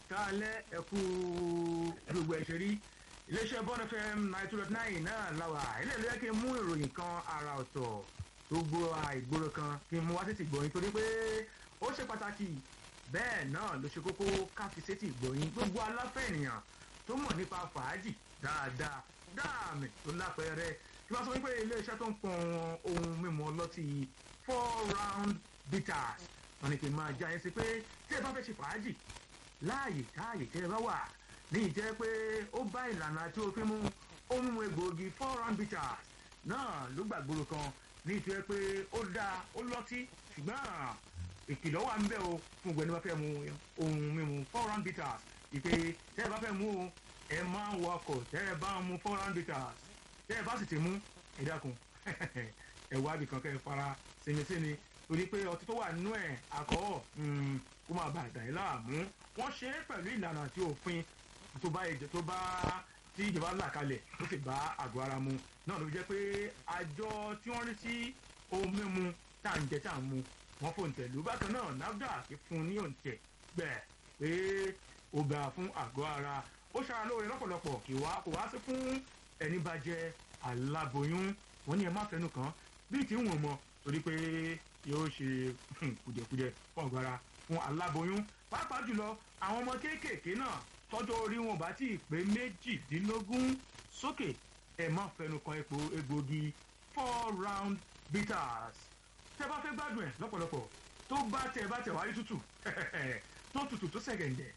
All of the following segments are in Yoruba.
káalẹ́ ẹ̀kú gbogbo ẹ̀ṣẹ̀ rí iléeṣẹ́ bọ́n fm nine two dot nine náà láwà ilé ìlú yẹ kí n mú ìròyìn kan ara ọ̀tọ̀ tó gbó àìgboro kan kí n mú wá sétí gbòyìn torí pé ó ṣe pàtàkì bẹ́ẹ̀ náà ló ṣe kókó káfí sétí gbòyìn gbogbo aláfẹ́ ènìyàn tó mọ̀ nípa fàájì dáadáa dáàmì tó lápẹẹrẹ tí wọ́n sọ wípé iléeṣẹ́ tó ń pọn ohun mímu ọlọ́tí four round bitters wọn ni kì í máa já yẹn sí pé tí ẹ bá fẹ́ ṣe fàájì láàyè káàyè tẹ́ ẹ bá wà ní ìjẹ́ pé ó bá ìlànà tí ó fi mú ohun mímu egbòogi four round bitters náà ló gbàgbóró kan ní ìjẹ́ pé ó dáa ó lọ́tí ṣùgbọ́n ìkìlọ̀ wà ń bẹ̀ o fún gbẹ̀ni bá fẹ́ mu ohun mímu four round bitters ìpè tẹ́ ẹ bá fẹ́ mú o ẹ máa ń wakọ̀ tẹ́ ẹ bá ń mu four round bitters tẹ́ ẹ bá sì ti mú ẹ dákun ẹ wá ibì kan kẹ́ ẹ fara sinmi-sinmi torí pé ọtí tó wà nínú ẹ̀ àkọ́ kó máa bá ìdá yìí láàmú wọ́n ṣe é pẹ̀lú ìlànà àti òfin tó bá ẹ̀jẹ̀ tó bá tí ìjọba là kalẹ̀ tó sì bá àgọ́ ara mu náà ló fi jẹ́ pé àjọ tí wọ́n rí sí ohun mímu tá à ń jẹ tá à ń mu wọ́n fò ń tẹ̀lú bákan náà nafdac fún ní òǹtẹ̀ gbẹ̀ pé ó gbà fún àgọ́ ara ó ṣara lóore lọ́pọ̀lọpọ̀ kì wá kò wá sí fún ẹni bá jẹ aláboyún wọ́n ní ẹ má fẹnu kàn bíi tí ń wọ̀n mọ́ torí pé yóò ṣe kùjẹkùjẹ fún ọgbàrá fún aláboyún pàápàá jùlọ àwọn ọmọ kéékèèké náà tọjọ orí wọn bá tí ì pé méjìdínlógún sókè ẹ má fẹnu kan epo egbògi four round bitters tẹ bá fẹ gbádùn ẹ lọpọlọpọ tó bá tẹ bá tẹ wáyé tútù tó tútù tó sẹgẹǹdẹ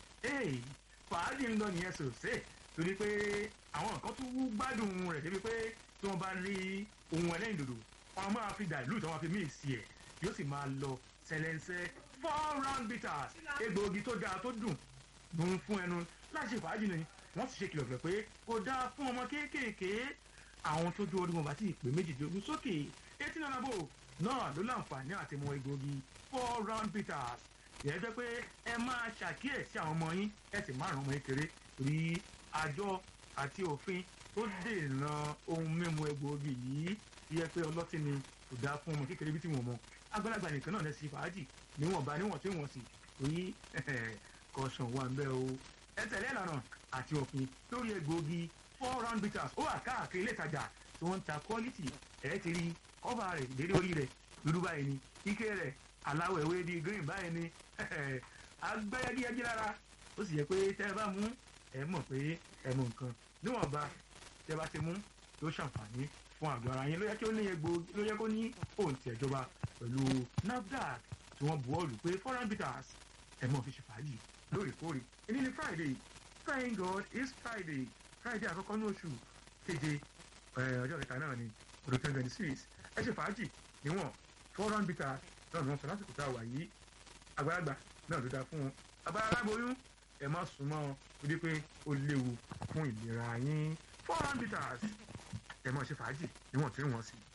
fàájì ń lọ nìyẹn sòsè torí pé àwọn nǹkan tó wú gbádùn rẹ débi pé tí wọn bá rí ohun ẹlẹ́yìn dòdò wọn máa fi dàlú tí wọn fi míì sí ẹ yóò sì máa lọ sẹlẹnsẹ four round bitters egbòogi tó dáa tó dùn ló ń fún ẹnu láti ṣe fàájì ni wọn sì ṣe kìlọ̀kìlọ̀ pé kò dáa fún ọmọ kéékèèké àwọn tó jó orí wọn bá ti pè méjìdínlógún sókè etí náà nàbò náà ló láǹfààní àti mọ egbòogi four round bitters yẹ jẹ́ pé ẹ máa ṣàkíyèsí àwọn ọmọ yín ẹ sì máa ràn ọmọ yín kéré torí àjọ àti òfin tó dènà ohun mímu egbòogi yìí yẹ pé ọlọ́tí ni kò dáa fún ọmọ kékeré bí tí wọ́n mọ àgbàlagbà nìkan náà lẹ́sìn fàájì níwọ̀nba níwọ̀n tí wọ́n sì torí kọ̀ọ̀sán wà ń bẹ́ o ẹ tẹ̀lé ìlànà àti òfin lórí egbòogi four round bitters ó wà káàkiri ilé ìtajà tí wọ́n ń ta quality ẹ̀ ti rí kọ́fà rẹ̀ dédé orí rẹ̀ dúdú báyìí ni ike rẹ̀ aláwọ̀ ewé di green báyìí ni agbẹ́yẹ́díyẹ́dí lára ó sì yẹ pé tẹ́ ẹ bá mú ẹ mọ̀ pé ẹ mọ nǹkan níwọ̀nba tẹ́ bá ti mú tó ṣàǹfààní fún àgọ́ ara yín ló yẹ kí ó ní egbò ló yẹ kó ní òǹtì ẹ̀jọba pẹ̀lú nafdac tí wọ́n bu ọ́ọ̀lù pé foreign bitters ẹ mọ̀ fi ṣe fàájì lóòrèkóòrè èyí ni friday thank god it's friday friday àkọ́kọ́ ní oṣù keje ọjọ́ kẹta náà ni ọdún twenty twenty six ẹ ṣe fàájì níwọ̀n foreign bitters náà ni wọ́n sọ lásìkò tá a wà yìí àgbàlagbà náà ló dáa fún wọn abára aláboyún ẹ má súnmọ́ ọ torí pé ó léwu fún ìlera yín foreign bitters ẹ mọ̀ ṣe fàájì níwọ̀n tí wọ́n sì.